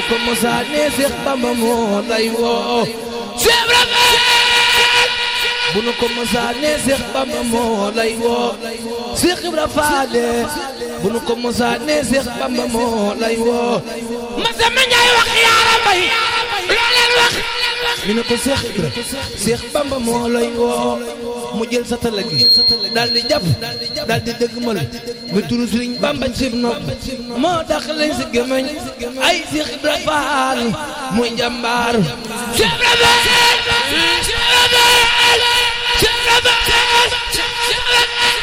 ko mosa ne Seex Bamba moo lay woo Seex Ibra Faal bu nu ko mosa ne Seex Bamba moo lay woo Seex Ibra Faal bu nu ko mosa ne Seex Bamba moo lay woo masa ma ñaay wax yaara bay loo leen wax ñu ne ko Seex Ibra Seex Bamba moo lay woo mu jël sa tala gi daal di jàpp daal di dëggmal ba turu Sëriñ Bamba cib nopp moo dax lañ si gémmiñ ay Seex Ibra Faal muy jàmbaar Seex Ibra Faal Seex Ibra Faal Seex Ibra Faal Seex Ibra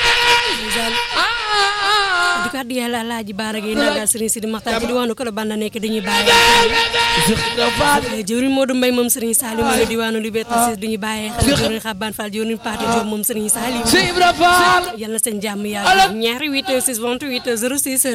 di ko addi yàlla alaaji baara gi ndaga sëriñ Sidi Maxtaar ci diwaanu Kolo Banda nekk dañuy bàyyi Seex Ibra Faal jëwriñ Modou Mbaye moom sëriñ Salim mu ngi diwaanu Liberté 6 duñu bàyyi xel jëwriñ Xaban Fall jëwriñ Paate Diop moom sëriñ Salim Seex Ibra Faal yal na seen jàmm yàlla ñaari 8 6 28 06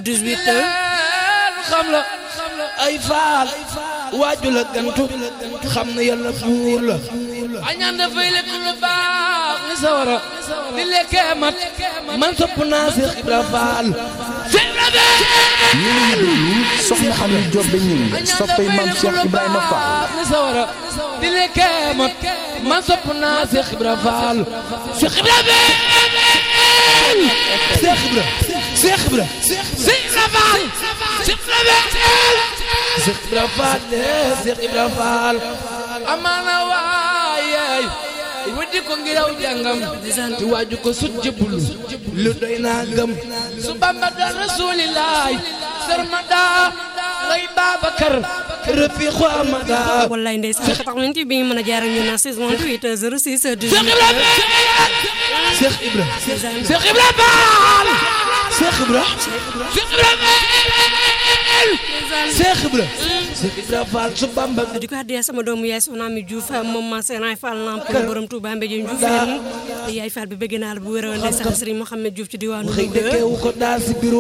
18 xam la ay faal waaju la gantu xam na yàlla buur la añaan dafay lekk lu baax ni sawara di lekkee mat man sopp naa Seex Ibra Faal Seex Ibra Faal yéen a ngi déglu soxna Ami Diop ba ñëw soppay maam Cheikh Ibrahima Fall. ni sawara di lekkee mat man sopp naa Seex Ibra Faal Seex Ibra Faal Seex Ibra Seex Ibra Seex Ibra Faal Seex Ibra Faal Seex Ibra Faal Seex Ibra Faal amaana waayey weddi ko ngir aw jàngam te waaju ko sut jëbbulu lu doy naa gëm su Bamba doon rasulilaay sarmada ngay Babakar rëppi xoamada wallaay ndeysaan 88 bi ñu mën a jaar ak ñun na 628 06 Seex Ibra Faal Seex Ibra Seex Ibra Faal Seex Ibra Seex Ibra Faal Seex Ibra Seex Ibra Faal su Bamba di ko addi sama doomu yaay soxna Ami Diouf moom ma Senaay Fall Lamp borom Touba Mbéjé Diouf yaay Fall bi bëgg naa la bu wér ndeysaan Serigne Mohamed Diouf ci diwaanu xëy Louga dëkkeewu ko daa si biro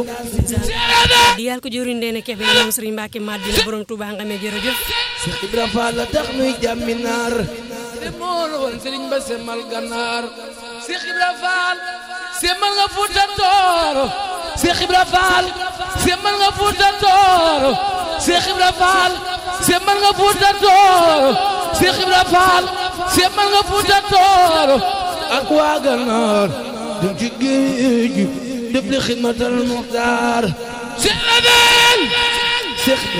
di yàlla ko jëriñ Ndéné Kébé moom Serigne Mbacke Madina borom Touba Ngame jërëjëf Seex Ibra Faal la tax nuy jàmmi naar te moo la woon Sëriñ ba semal gànnaar Seex Ibra Faal semal nga Fuuta Tooro Seex Ibra Faal semal nga Fuuta Tooro Seex Ibra Faal semal nga Fuuta Tooro Seex Ibra Faal semal nga Fuuta Tooro ak waa gànnaar dem ci géej gi def li xidmatal muxtaar Seex Ibra Faal Seex Ibra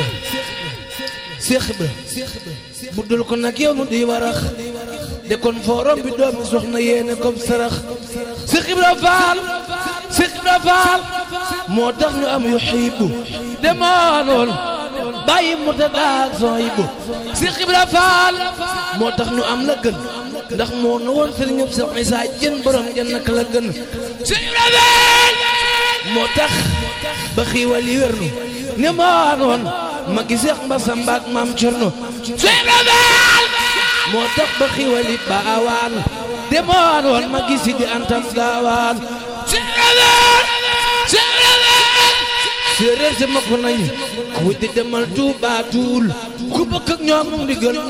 Seex Ibra bu dul ko nag yow nu di warax de kon forom bi doomi soxna yéene comme sarax Seex Ibra Faal Seex Ibra Faal moo tax ñu am yu xiibu demoon bàyyi mu ta daag son yibu Seex Ibra Faal moo tax ñu am la gën ndax moo nu woon sëriñ ñëpp Seex Isaa jën borom jën nak la gën Seex Ibra Faal moo tax ba xiiwal yi wér nu ne moo noon ma gi Seex Mbasa Mbaak maam Cerno Seex Ibra Faal moo tax ba xiiwali baawaan demoon woon ma gi Sidi Antam gaawaan Seex Ibra Faal Seex Ibra Faal séeréer si ma ko nañu ku di demal Tuubaa tuul ku bëgg ak ñoom mu ndigal